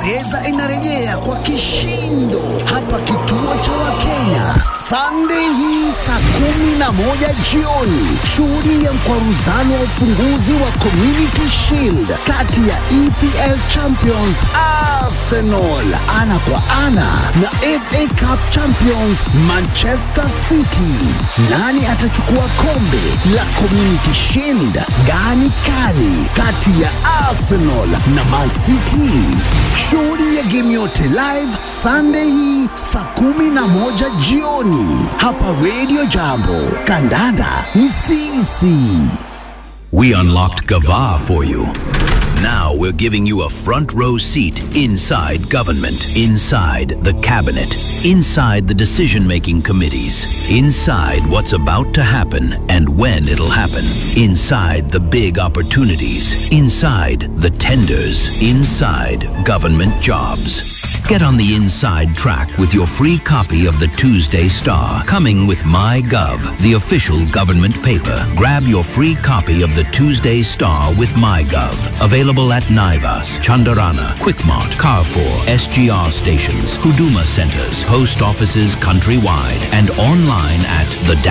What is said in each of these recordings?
Uingereza inarejea kwa kishindo hapa kituo cha Wakenya Sunday hii saa kumi na moja jioni. Shuhudia mkwaruzano wa ufunguzi wa Community Shield kati ya EPL Champions Arsenal ana kwa ana na FA Cup Champions Manchester City. Nani atachukua kombe la Community Shield? Gani kali kati ya Arsenal na Man City? Shuhudia game yote live Sunday hii saa kumi na moja jioni hapa Radio Jambo. Kandanda ni sisi. We unlocked Gava for you. Now we're giving you a front row seat inside government, inside the cabinet, inside the decision making committees, inside what's about to happen and when it'll happen, inside the big opportunities, inside the tenders, inside government jobs. Get on the inside track with your free copy of the Tuesday Star, coming with MyGov, the official government paper. Grab your free copy of the Tuesday Star with MyGov. Available at Naivas, Chandarana, Quickmart, Carrefour, SGR stations, Huduma centers, post offices countrywide, and online at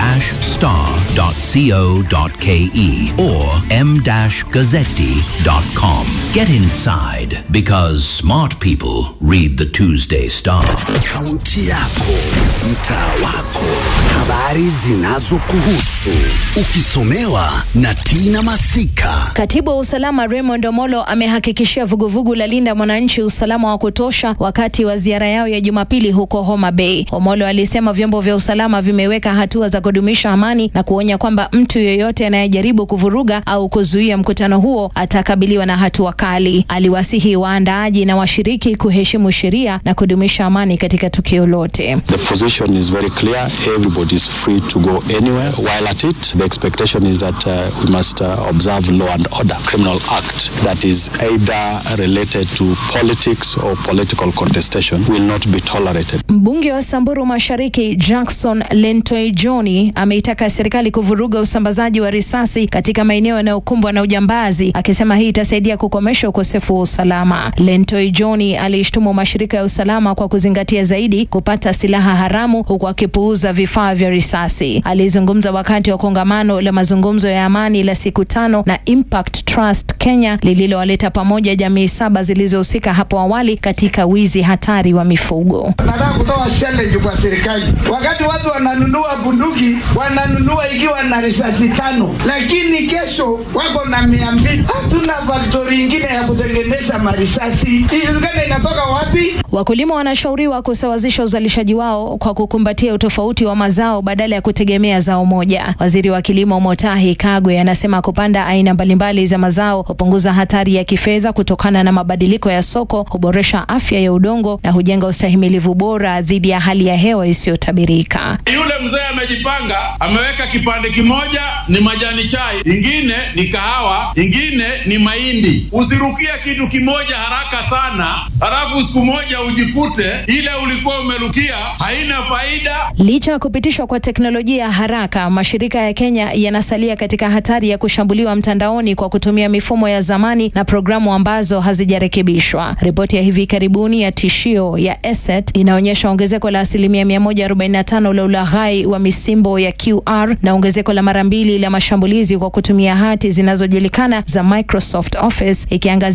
the-star.co.ke or m-gazzetti.com. Get inside because smart people read the Tuesday Star. Kaunti yako, mtaa wako, habari zinazokuhusu, ukisomewa na Tina Masika. Katibu wa usalama Raymond Omolo amehakikishia vuguvugu la Linda Mwananchi usalama wa kutosha wakati wa ziara yao ya Jumapili huko Homa Bay. Omolo alisema vyombo vya usalama vimeweka hatua za kudumisha amani na kuonya kwamba mtu yeyote anayejaribu kuvuruga au kuzuia mkutano huo atakabiliwa na hatua kali. Aliwasihi waandaaji na washiriki kuheshimu sheria na kudumisha amani katika tukio lote. The position is very clear. Everybody is free to go anywhere. While at it, the expectation is that uh, we must uh, observe law and order. Criminal act that is either related to politics or political contestation will not be tolerated. Mbunge wa Samburu Mashariki Jackson Lentoi Johni ameitaka serikali kuvuruga usambazaji wa risasi katika maeneo yanayokumbwa na ujambazi, akisema hii itasaidia kukomesha ukosefu wa usalama. Lentoi Johni alishtumu mashirika ya usalama kwa kuzingatia zaidi kupata silaha haramu huku akipuuza vifaa vya risasi. Alizungumza wakati wa kongamano la mazungumzo ya amani la siku tano na Impact Trust Kenya lililowaleta pamoja jamii saba zilizohusika hapo awali katika wizi hatari wa mifugo. Nataka kutoa challenge kwa serikali. Wakati watu wananunua bunduki, wananunua ikiwa na risasi tano, lakini kesho wako na mia mbili. Hatuna faktori ingine ya kutengeneza marisasi, ijulikane inatoka wapi. Wakulima wanashauriwa kusawazisha uzalishaji wao kwa kukumbatia utofauti wa mazao badala ya kutegemea zao moja. Waziri wa kilimo Motahi Kagwe anasema kupanda aina mbalimbali za mazao hupunguza hatari ya kifedha kutokana na mabadiliko ya soko, huboresha afya ya udongo na hujenga ustahimilivu bora dhidi ya hali ya hewa isiyotabirika. Yule mzee amejipanga, ameweka kipande kimoja ni majani chai, ingine ni kahawa, ingine ni mahindi. Usirukia kitu kimoja haraka sana, halafu siku moja ujikute ile ulikuwa umerukia haina faida. Licha ya kupitishwa kwa teknolojia haraka, mashirika ya Kenya yanasalia katika hatari ya kushambuliwa mtandaoni kwa kutumia mifumo ya zamani na programu ambazo hazijarekebishwa. Ripoti ya hivi karibuni ya tishio ya ESET inaonyesha ongezeko la asilimia 145 la ulaghai wa misimbo ya QR na ongezeko la mara mbili la mashambulizi kwa kutumia hati zinazojulikana za Microsoft Office ikiangazia